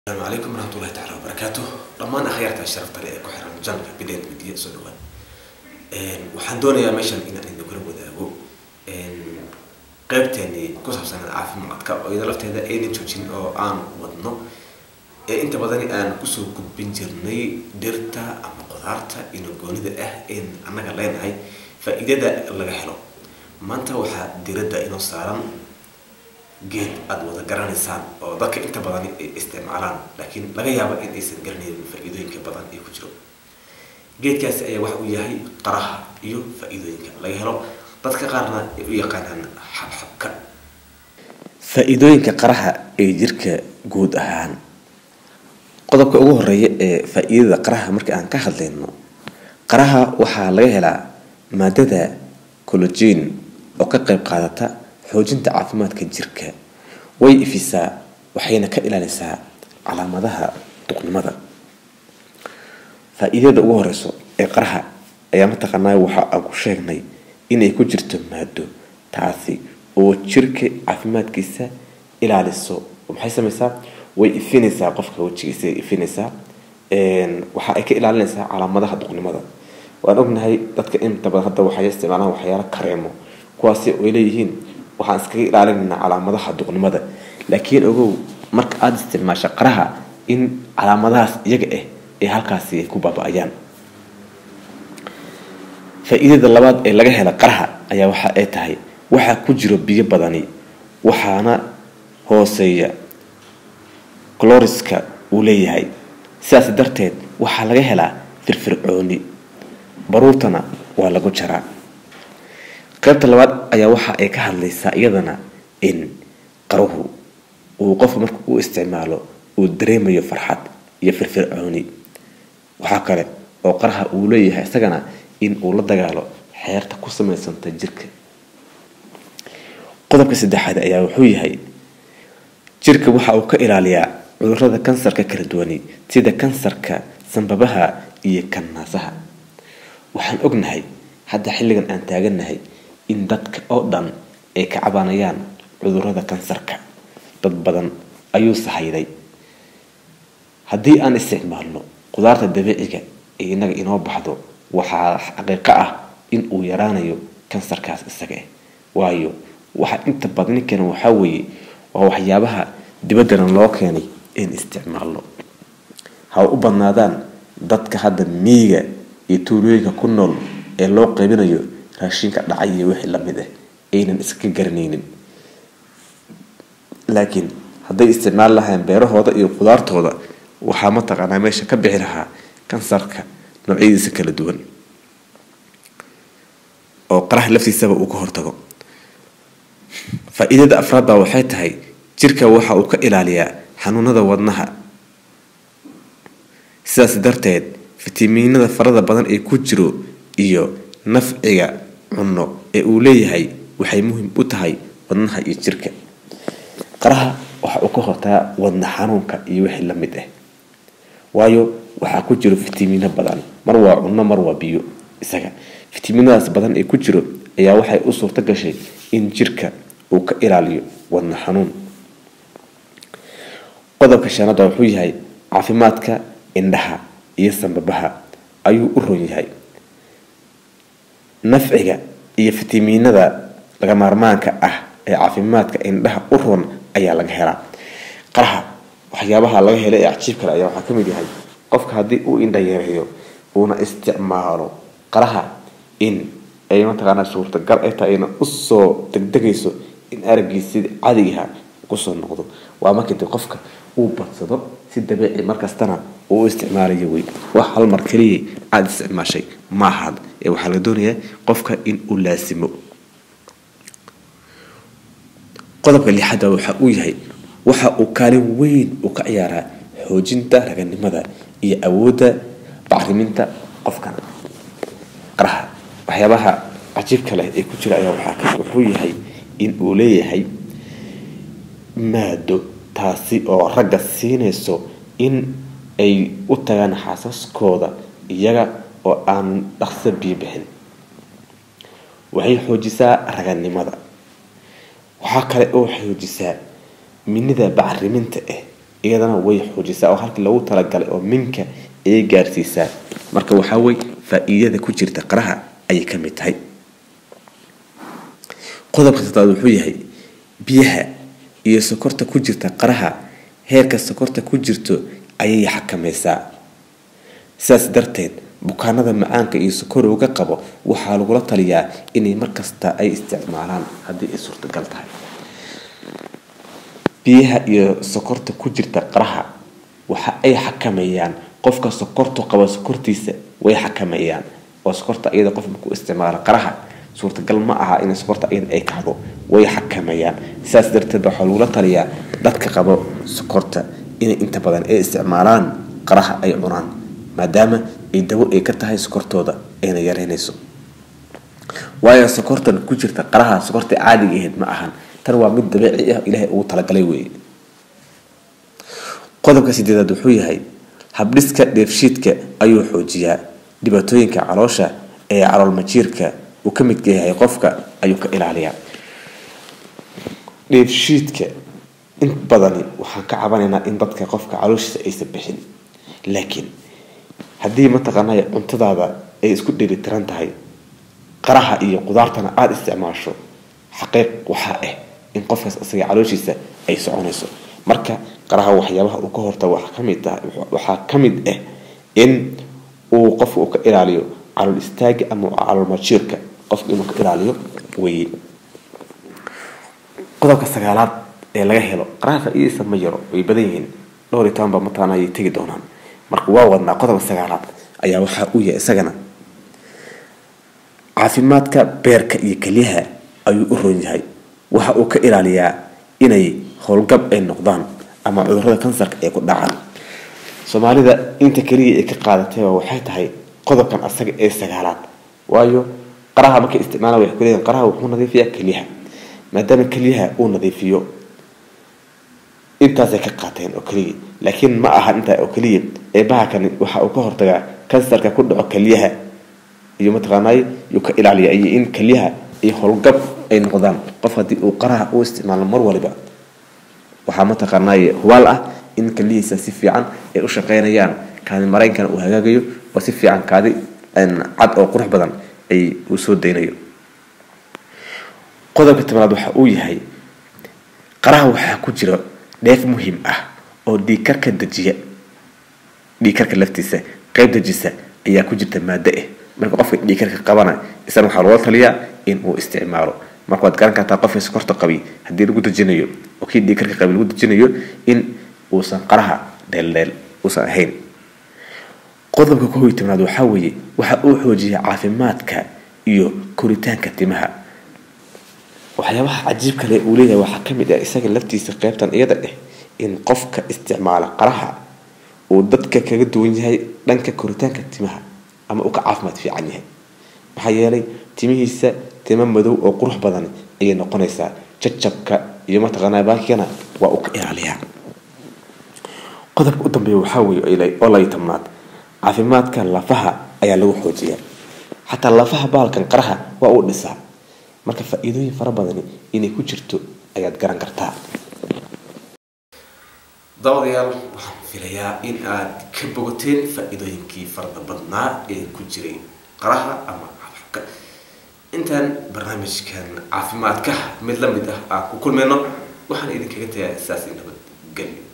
asalaamu calaykum waraxmatullahi taala wabarakaatu dhammaan akhyaarta sharafta leh ee ku xiran janalka bideen midiya soo dhawaan waxaan doonayaa meeshan inaan idin kula wadaago qaybteeni ku saabsan caafimaadka oo iyada lafteeda aynan joojin oo aan wadno ee inta badani aan kusoo gudbin jirnay dhirta ama qudaarta ino goonida ah een annaga leenahay faa-iidada laga helo maanta waxaa diradda inoo saaran geed aada wada garanaysaan oo dadka inta badan ay isticmaalaan laakiin laga yaabo in aysan garanaynin faa-iidooyinka badan ee ku jiro geedkaasi ayaa waxa uu yahay qaraha iyo faa-iidooyinka laga helo dadka qaarna ay u yaqaanaan xabxabka faa-iidooyinka qaraha ee jirka guud ahaan qodobka ugu horeeya ee faa-iidada qaraha marka aan ka hadlayno qaraha waxaa laga helaa maadada cologin oo ka qeyb qaadata xoojinta caafimaadka jirka way ifisaa waxayna ka ilaalisaa calaamadaha duqnimada faa-iidada ugu horeyso ee qaraha ayaa mataqaanaa waxa aan ku sheegnay inay ku jirto maado taasi oo jirka caafimaadkiisa ilaaliso maxay sameysaa way ifinaysaa qofka wejigiisa ifinaysaa waxa ay ka ilaalinaysaa calaamadaha duqnimada waan ognahay dadka inta badan hadda waxay isticmaalaan waxyaalo kareemo kuwaasi ay leeyihiin waxaan iskaga ilaalinaynaa calaamadaha duqnimada laakiin ogow marka aada isticmaasha qaraha in calaamadahaas iyaga ah ee halkaasi ay ku baaba-ayaan faa-iidada labaad ee laga hela qaraha ayaa waxa ay tahay waxaa ku jiro biyo badani waxaana hooseeya cloriska uu leeyahay sidaas darteed waxaa laga helaa firfircooni baruurtana waa lagu jaraa qaybta labaad ayaa waxa ay ka hadlaysaa iyadana in qaruhu uu qofka marka uu isticmaalo uu dareemayo farxad iyo firfircooni waxaa kale oo qaraha uu leeyahay isagana in uu la dagaalo xeerta ku samaysanta jirka qodobka saddexaad ayaa wuxuu yahay jirka waxa uu ka ilaaliyaa cudurada kansarka kala duwani sida kansarka sanbabaha iyo kannaasaha waxaan ognahay hadda xilligan aan taagannahay in dadka oo dhan ay ka cabanayaan cudurada kansarka dad badan ayuu sahayday haddii aan isticmaalno qudaarta dabiiciga ee inaga inoo baxdo waxaa xaqiiqo ah in uu yaraanayo kansarkaas isaga ah waayo waxa inta badni keena waxaa weeye waa waxyaabaha dibaddana loo keenay in isticmaalno ha u badnaadaan dadka hadda miiga iyo tuulooyinka ku nool ee loo qaybinayo raashinka dhacay iyo wixii lamid ah aynan iska garanaynin laakiin hadday isticmaali lahayn beerahooda iyo qudaartooda waxaa mataqaanaa meesha ka bixi lahaa kansarka noocyadiisa kala duwan oo qaraha laftiisaba uu ka hortago faa-iidada afraad baa waxay tahay jirka waxa uu ka ilaaliyaa xanuunada wadnaha sidaas darteed fitamiinada farada badan ee ku jiro iyo nafciga cunno ee uu leeyahay waxay muhiim u tahay wadnaha iyo jirka qaraha waxa uu ka hortaa wadna xanuunka iyo wixii la mid ah waayo waxaa ku jiro fitamiino badan mar waa cunno mar waa biyo isaga fitamiinadaas badan ee ku jiro ayaa waxay u suurto gashay in jirka uu ka ilaaliyo wadna xanuun qodobka shanaada wuxuu yahay caafimaadka indhaha iyo sanbabaha ayuu u ron yahay nafciga iyo fitamiinada laga maarmaanka ah ee caafimaadka indhaha u ron ayaa laga helaa qaraha waxyaabaha laga hela ee cajiib kale ayaa waxaa kamid yahay qofka haddii uu indha yareeyo uuna isticmaalo qaraha in ay mataqaanaa suurtagal ay tahay ayna usoo degdegayso in aragiisida cadigaha kusoo noqdo waa markii de qofka uu badsado si dabiici markastana uu isticmaalayo wey wax hal mar keliya aada isticmaashay ma ahaad ee waxaa laga doonayaa qofka in uu laasimo qodobka lixaada waxa uu yahay waxa uu kaalin weyn uu ka ciyaaraa xoojinta raganimada iyo awoodda bacriminta qofkan qaraha waxyaabaha cajiibka leh ee ku jira ayaa waxaa wuxuu yahay in uu leeyahay maado taasi oo ragga siinayso in ay u tagaan xaasaskooda iyaga oo aan dhaqso biyo bixin waxay xoojisaa raganimada waxaa kale oo xoojisaa minida bacriminta ah iyadana way xoojisaa oo halkii loogu talagalay oo minka ayay gaarsiisaa marka waxaa wey faa-iidada ku jirta qaraha ayay ka mid tahay qodobka sadaad wuxuu yahay biyaha iyo sokorta ku jirta qaraha heerka sokorta ku jirto ayay xakamaysaa sidaas darteed bukaanada macaanka iyo sokorowga qabo waxaa lagula taliyaa inay markasta ay isticmaalaan haddii ay suurtagal tahay biyaha iyo sokorta ku jirta qaraha waxa ay xakameeyaan qofka sokortu qabo sokortiisa way xakameeyaan oo sokorta iyada qof markuu isticmaalo qaraha suurtagal ma aha in sokorta iyada ay kacdo way xakameeyaan sidaas darteed waxaa lagula taliyaa dadka qabo sokorta inay inta badan ay isticmaalaan qaraha ay cunaan maadaama ay dawo ay ka tahay sokortooda ayna yareynayso waayo sokortan ku jirta qaraha sokorta caadiga ahayd ma ahan tan waa mid dabiici ah ilaahay ugu talagalay weeye qodobka sideedaad wuxuu yahay habdhiska dheefshiidka ayuu xoojiyaa dhibaatooyinka caloosha ee caloolmajiirka uu ka midka yahay qofka ayuu ka ilaaliyaa dheefshiidka in badani waxaan ka cabanaynaa in dadka qofka calooshiisa aysan bixin laakiin haddii mataqaanay cuntadaada ay isku dheelitiran tahay qaraha iyo qudaartana aada isticmaasho xaqiiq waxaa ah in qofkaas isaga calooshiisa ay soconayso marka qaraha waxyaabaha uu ka hortago waxaa kamid ah waxaa ka mid ah in uu qofka uu ka ilaaliyo calool istaaga ama calool majiirka qofka inuu ka ilaaliyo weye qodobka sagaalaad ee laga helo qaraha faa-iidaysa ma yaro way badan yihiin dhowr iyo toban ba mataqaana ayay tegi doonaan marka waa wadnaa qodobka sagaalaad ayaa waxaa u yahay isagana caafimaadka beerka iyo kelyaha ayuu u roon yahay waxa uu ka ilaaliyaa inay howlgab ay noqdaan ama cudurada kansarka ay ku dhacaan soomaalida inta keliya ay ka qaadatayba waxay tahay qodobkan asaga ee sagaalaad waayo qaraha markay isticmaalaan waxay kuleeyihin qaraha wuxuu nadiifiyaa kelyaha maadaama kelyaha uu nadiifiyo intaasay ka qaateen oo keliya laakiin ma aha intaa oo keliya eebaha kani waxa uu ka hortagaa kansarka ku dhaco kelyaha iyo mataqaanay yuu ka ilaaliya iyo in kelyaha iyo howlgab ay noqdaan qof haddii uu qaraha u isticmaalo mar waliba waxaa mataqaanay hubaal ah in kelihiisa si fiican ay u shaqeynayaan kaadi mareynkana uu hagaagayo oo si fiican kaadi cad oo qurux badan ay uu soo daynayo qodobka tobanaad waxa uu yahay qaraha waxaa ku jira dheef muhiim ah oo dhiigkarka dejiya dhiigkarka laftiisa qeyb dejisa ayaa ku jirta maado ah marka qofka dhiigkarka qabana isana waxaa loola taliyaa in uu isticmaalo marka waad garan kartaa qofka sokorta qabi haddii lagu dejinayo oo kii dhiigkarka qabi lagu dejinayo in uusan qaraha dheeldheel uusan ahayn qodobka kow iyo tobnaad waxaa weeye waxa uu xoojiya caafimaadka iyo koritaanka timaha waxyaabaha cajiib kale uu leeyahay waxaa ka mid ah isaga laftiisa qeybtan iyada dheh in qofka isticmaala qaraha uu dadka kaga duwan yahay dhanka koritaanka timaha ama uu ka caafimaad fiican yahay maxaa yeelay timihiisa timo madow oo qurux badan ayay noqonaysaa jajabka iyo mataqaanaa baakigana waa uu ka ilaaliyaa qodobka u dambeeya waxaa weeye oo layo tobnaad caafimaadka lafaha ayaa lagu xoojiyaa xataa lafaha baalkan qaraha waa uu dhisaa marka faa-iidooyin fara badani inay ku jirto ayaad garan kartaa dabadayaal waxaan filayaa in aad ka bogateen faa-iidooyinkii farada badnaa ee ku jiray qaraha ama cafka intaan barnaamijkan caafimaadka mid la mid ah aan ku kulmayno waxaan idinkaga tagayaa saas nabadgelyo